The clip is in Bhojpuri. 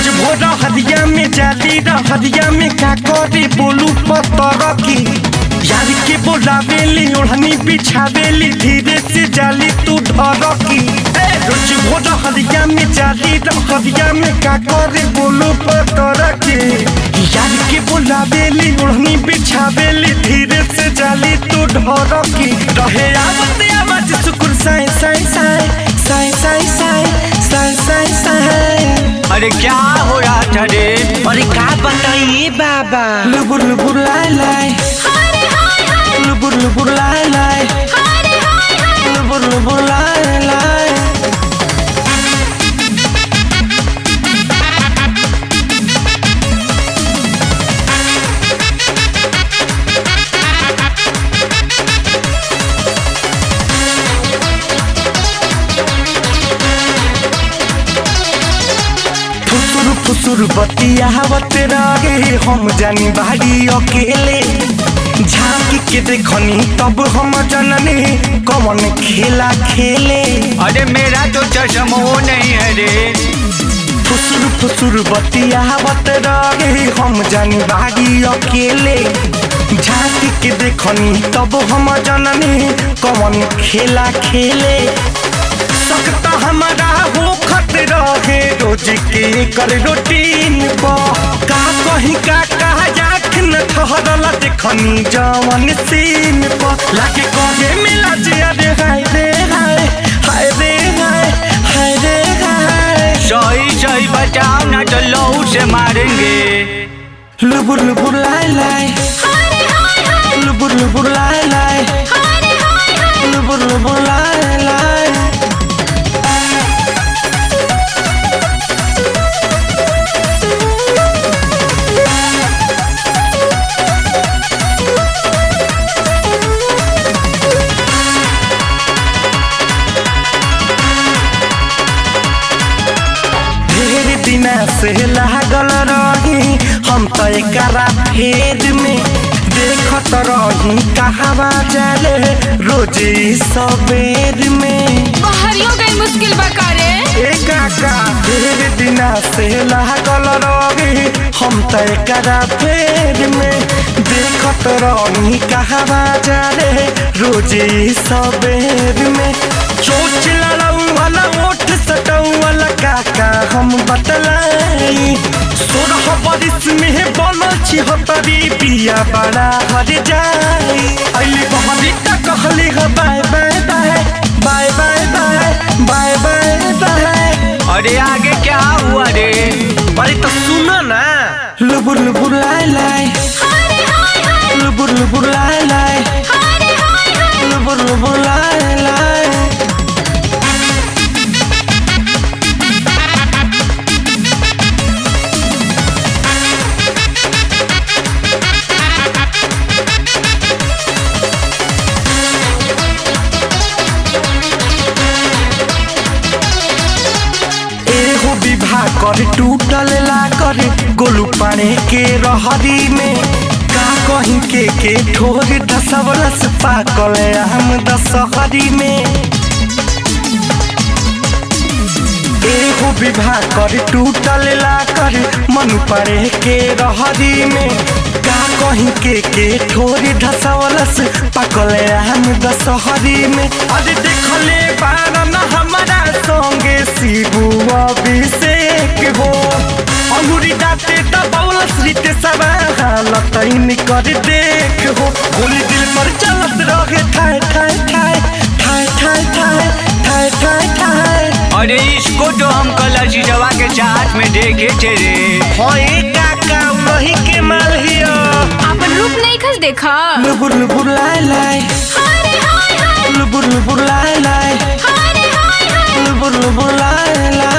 रोज भोर हदिया में जाली हदिया में का करे बोलू पतर की यार के बोलावेली ओढ़नी बिछावेली धीरे से जाली तू ढर की ए, रोज भोर हदिया में जाली हदिया में का करे बोलू पतर की यार के बोलावेली ओढ़नी बिछावेली धीरे से जाली तू ढर की रहे आवत आवाज सुकुर साई साई साई साई साई साई साई साई साई अरे क्या हो रहा था रे अरे का बताइए बाबा लुबुर लुबुर लाई लाई लुबुर लुबुर लाई लाई लुबुर लुबुर लाई लाई फुसुर फुसुर बतियावत रहे हम जानी बाड़ी अकेले झांकी के देखनी तब हम जननी कौन खेला खेले अरे मेरा तो चश्मा वो नहीं है रे फुसुर फुसुर बतियावत रहे हम जानी बाड़ी अकेले झांकी के देखनी तब हम जननी कौन खेला खेले सकता हमारा हो खत रहे रोज के कर रूटीन पर का कहीं का कहा जाख न ठहरला देखनी जवन सीन पर लागे कहे मिला जे अरे हाय रे हाय हाय रे हाय हाय रे हाय सही सही बचाओ ना तो लहू से मारेंगे लुबुर लुबुर लाई लाई लुबुर लुबुर लाई लाई लुबुर लुबुर लाई लाई ढेर दिना से लागल रही हम तो एकरा फेर में देखत रही कहवा जाले रोजे ई सबेर में बाहरियों गई मुश्किल बकारे एकाका ढेर दिना से लागल रही हम तो एकरा फेर में देखत रही कहवा जाले रोजे ई सबेर में चोच लड़ऊ वाला ओठ सटऊ वाला काका हम बतलाई सोलह बरिस में बनल छी हतरी पिया बड़ा हर जाई अली बहरी तक कहली ह bye bye bye bye bye bye bye bye bye अरे आगे क्या हुआ रे अरे तो सुनो ना लुबुर लुबुर लाई लाई लुबुर लुबुर लाई लाई लुबुर लुबुर लाई लाई एगो विवाह कर टूटल ला कर गोलू पाने के रहरी में का कहीं के के ठोर दसवरस पाकल आम दशहरी में एगो विवाह कर टूटल ला कर मन पड़े के रहरी में का कहीं के के ठोरी धसवलस पकल आम दशहरी में अरे देखले बारन हमारा संगे शिबू अभिषेक हो अंगूरी दाते दबौलस रीते सब हालत कर देख हो गोली दिल पर चलत रहे ठाय ठाय ठाय ठाय ठाय ठाय ठाय ठाय ठाय अरे इसको तो हम कल अजीजवा के चाट में देखे थे रे होए काका वही के माल हियो अपन रूप नहीं खस देखा लुबुर लुबुर लाई लाई लुबुर लुबुर लाई लाई लुबुर लुबुर लाई लाई